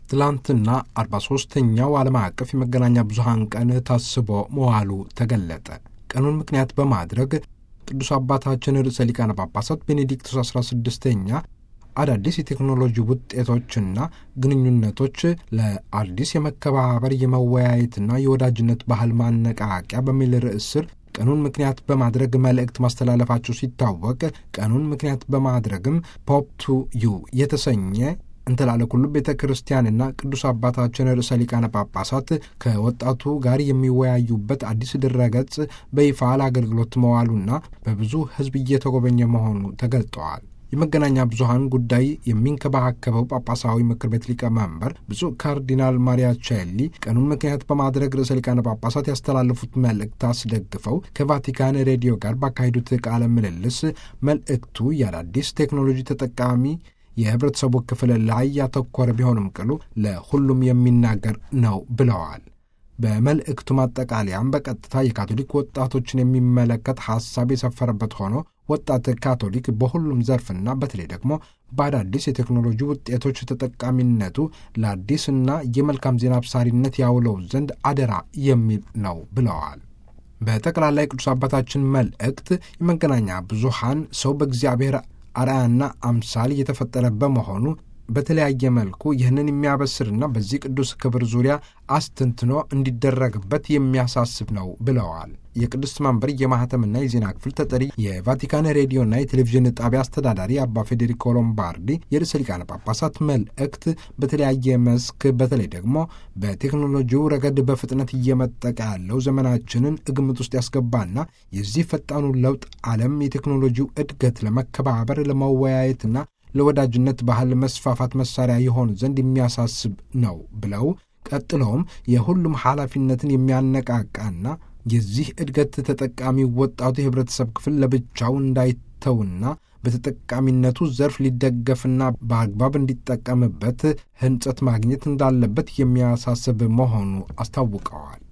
ትላንትና 43ኛው ዓለም አቀፍ የመገናኛ ብዙሃን ቀን ታስቦ መዋሉ ተገለጠ። ቀኑን ምክንያት በማድረግ ቅዱስ አባታችን ርዕሰ ሊቃነ ጳጳሳት ቤኔዲክቱስ 16ኛ አዳዲስ የቴክኖሎጂ ውጤቶችና ግንኙነቶች ለአዲስ የመከባበር የመወያየትና የወዳጅነት ባህል ማነቃቂያ በሚል ርዕስ ስር ቀኑን ምክንያት በማድረግ መልእክት ማስተላለፋቸው ሲታወቅ ቀኑን ምክንያት በማድረግም ፖፕ ቱ ዩ የተሰኘ እንተላለ ኩሉ ቤተ ክርስቲያንና ቅዱስ አባታችን ርዕሰ ሊቃነ ጳጳሳት ከወጣቱ ጋር የሚወያዩበት አዲስ ድረገጽ በይፋ ለአገልግሎት መዋሉና በብዙ ሕዝብ እየተጎበኘ መሆኑ ተገልጠዋል። የመገናኛ ብዙሃን ጉዳይ የሚንከባከበው ጳጳሳዊ ምክር ቤት ሊቀመንበር ብፁዕ ካርዲናል ማሪያ ቼሊ ቀኑን ምክንያት በማድረግ ርዕሰ ሊቃነ ጳጳሳት ያስተላለፉት መልእክት አስደግፈው ከቫቲካን ሬዲዮ ጋር ባካሄዱት ቃለ ምልልስ መልእክቱ የአዳዲስ ቴክኖሎጂ ተጠቃሚ የህብረተሰቡ ክፍል ላይ ያተኮረ ቢሆንም ቅሉ ለሁሉም የሚናገር ነው ብለዋል። በመልእክቱ ማጠቃለያም በቀጥታ የካቶሊክ ወጣቶችን የሚመለከት ሐሳብ የሰፈረበት ሆኖ ወጣት ካቶሊክ በሁሉም ዘርፍና በተለይ ደግሞ በአዳዲስ የቴክኖሎጂ ውጤቶች ተጠቃሚነቱ ለአዲስና የመልካም ዜና አብሳሪነት ያውለው ዘንድ አደራ የሚል ነው ብለዋል። በጠቅላላ የቅዱስ አባታችን መልእክት የመገናኛ ብዙሃን ሰው በእግዚአብሔር አርአያና አምሳል የተፈጠረ በመሆኑ በተለያየ መልኩ ይህንን የሚያበስርና በዚህ ቅዱስ ክብር ዙሪያ አስተንትኖ እንዲደረግበት የሚያሳስብ ነው ብለዋል። የቅድስት መንበር የማህተምና የዜና ክፍል ተጠሪ የቫቲካን ሬዲዮና የቴሌቪዥን ጣቢያ አስተዳዳሪ አባ ፌዴሪኮ ሎምባርዲ የርዕሰ ሊቃነ ጳጳሳት መልእክት በተለያየ መስክ በተለይ ደግሞ በቴክኖሎጂው ረገድ በፍጥነት እየመጠቀ ያለው ዘመናችንን ግምት ውስጥ ያስገባና የዚህ ፈጣኑ ለውጥ ዓለም የቴክኖሎጂው እድገት ለመከባበር ለመወያየትና ለወዳጅነት ባህል መስፋፋት መሳሪያ የሆን ዘንድ የሚያሳስብ ነው ብለው ቀጥለውም የሁሉም ኃላፊነትን የሚያነቃቃና የዚህ እድገት ተጠቃሚ ወጣቱ የህብረተሰብ ክፍል ለብቻው እንዳይተውና በተጠቃሚነቱ ዘርፍ ሊደገፍና በአግባብ እንዲጠቀምበት ህንጸት ማግኘት እንዳለበት የሚያሳስብ መሆኑ አስታውቀዋል።